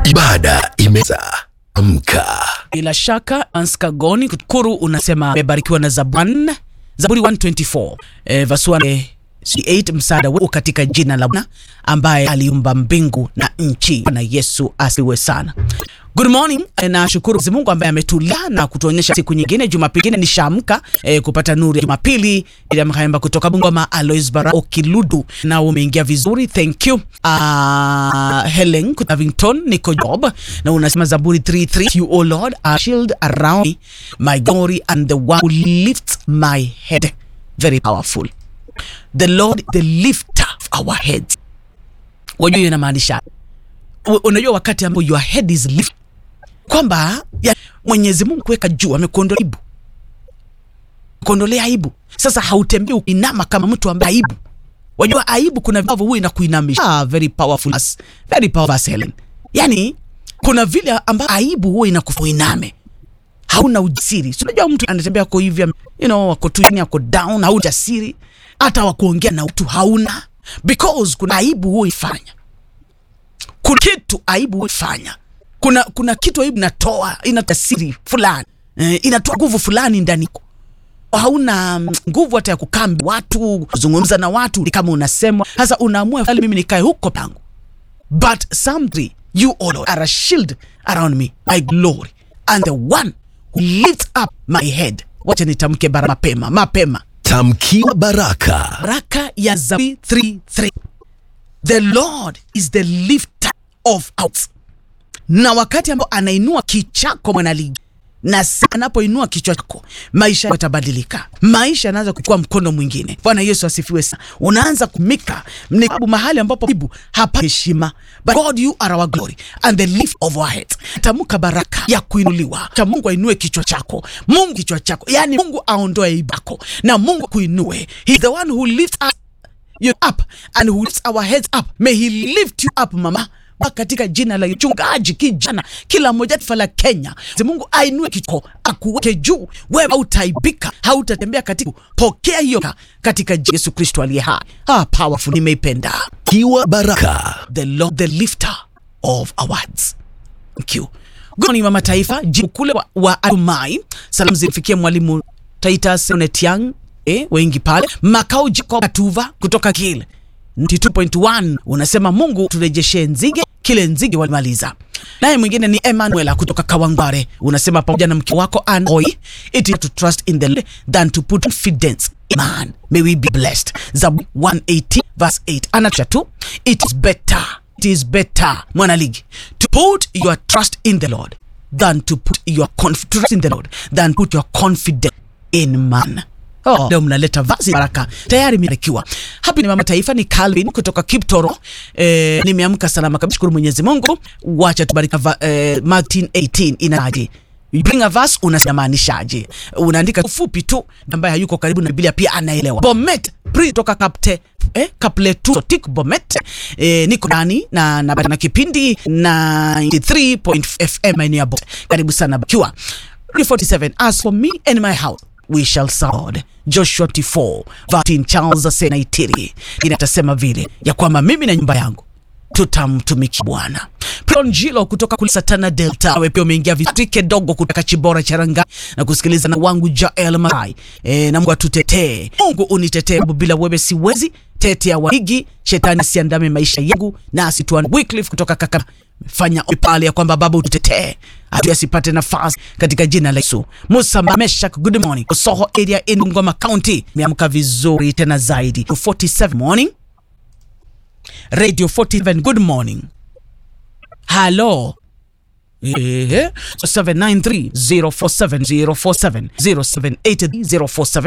Ibada imeza amka. Bila shaka Anskagoni Kuru unasema amebarikiwa na Zaburi Zaburi 124 eh, verse 1 8 msaada wetu katika jina la Bwana ambaye aliumba mbingu na nchi. Na Yesu asiwe sana. Good morning. Eh, na shukuru Mwenyezi Mungu ambaye ametulia na kutuonyesha siku nyingine Jumapili nyingine nishaamka eh, kupata nuru ya Jumapili ili mkaemba kutoka Bungoma Alois Bara Okiludu na umeingia vizuri. Thank you. Uh, Helen Kutavington niko job na unasema Zaburi 33 you O Lord are shield around me my glory and the one who lifts my head. Very powerful. The Lord the lifter of our heads. Wajua hiyo inamaanisha U- unajua wakati ambao your head is lift kwamba ya, Mwenyezi Mungu kuweka juu amekuondolea aibu, kuondolea aibu. Sasa hautembei ukinama kama mtu ambaye aibu. Wajua aibu kuna vivyo huwa inakuinamisha. Ah, very powerful, verse. very powerful verse, Helen. Yani kuna vile ambavyo aibu huwa inakuiname hauna ujasiri. Si unajua mtu anatembea kwa hivi, you know, ako tu chini, ako down, hauna ujasiri hata wa kuongea na mtu hauna, because kuna aibu huwa ifanya kuna kitu aibu huifanya kuna kuna kitu aibu inatoa inatoa siri fulani eh, inatoa nguvu fulani ndani yako hauna mm, nguvu hata ya kukaa mbele ya watu kuzungumza na watu ni kama unasemwa sasa unaamua afadhali mimi nikae huko pangu but something you O Lord are a shield around me my glory and the one who lifts up my head wacha nitamke bara mapema mapema Tamkiwa baraka. baraka ya Zaburi 33 the Lord is the lifter of out. Na wakati ambao anainua kichako mwanaligi na sa- anapoinua kichwa chako maisha yako yatabadilika, maisha yanaanza kuchukua mkondo mwingine. Bwana Yesu asifiwe sana. Unaanza kumika ni sababu mahali ambapo Mungu hapa heshima, but God you are our glory and the lift of our heads. Tamka baraka ya kuinuliwa, cha Mungu ainue kichwa chako, Mungu kichwa chako, yani Mungu aondoe aibu yako na Mungu kuinue. He is the one who lifts us you up and who lifts our heads up. May he lift you up mama Baba, katika jina la mchungaji kijana kila mmoja taifa la Kenya, Mwenyezi Mungu ainue kichwa akuweke juu, wewe hautaibika, hautatembea katika. Pokea hiyo katika jina la Yesu Kristo aliye hai. Ah, powerful, nimeipenda Kiwa baraka. the Lord the lifter of our heads. Thank you. Good morning mama taifa, jibu kule wa, wa Adumai. Salamu zifikie mwalimu Titus Onetiang, eh, wengi pale. Makao Jacob Katuva kutoka Kile 92.1 unasema Mungu turejeshe nzige kile nzige walimaliza. Naye mwingine ni Emmanuel kutoka Kawangware unasema pamoja na mke wako Anoi, it is to trust in the Lord than to put confidence in man. May we be blessed. Zaburi 118 verse 8 anacha tu, it is better it is better mwanaligi to put your trust in the Lord than to put your conf- trust in the Lord than put your confidence in man. Oh, leo mnaleta vazi baraka tayari imebarikiwa. Happy ni mama taifa, ni Calvin kutoka Kiptoro. Eh, nimeamka salama kabisa, shukuru Mwenyezi Mungu. Wacha tubariki va, eh, Martin 18 inaje You bring a verse unasimaanishaje? Unaandika ufupi tu, ambaye hayuko karibu na Biblia pia anaelewa. Bomet pri toka kapte eh, kaple tu so, tik Bomet eh, niko ndani na na, na kipindi na 93 FM maeneo ya Bomet. Karibu sana bakiwa 47 as for me and my house we shall serve God. Joshua 24 13 Charles Asenaitiri inatasema vile ya kwamba mimi na nyumba yangu tutamtumikia Bwana. Pronjilo kutoka kule Satana Delta, wewe pia umeingia vitike dogo kutoka Chibora Charanga na kusikiliza na wangu Jael Masai. E, na Mungu atutetee, Mungu unitetee, sababu bila wewe siwezi. Tetea wahigi, shetani asiandame maisha yangu, na asituan Wycliffe kutoka kaka fanya pale ya kwamba Baba ututetee atu asipate nafasi katika jina la Yesu. Musa Meshak, good morning. Soho area in Ngoma County, meamka vizuri tena zaidi. 47 morning Radio 47 good morning. Hello. Eh, 793 047 047 0780 047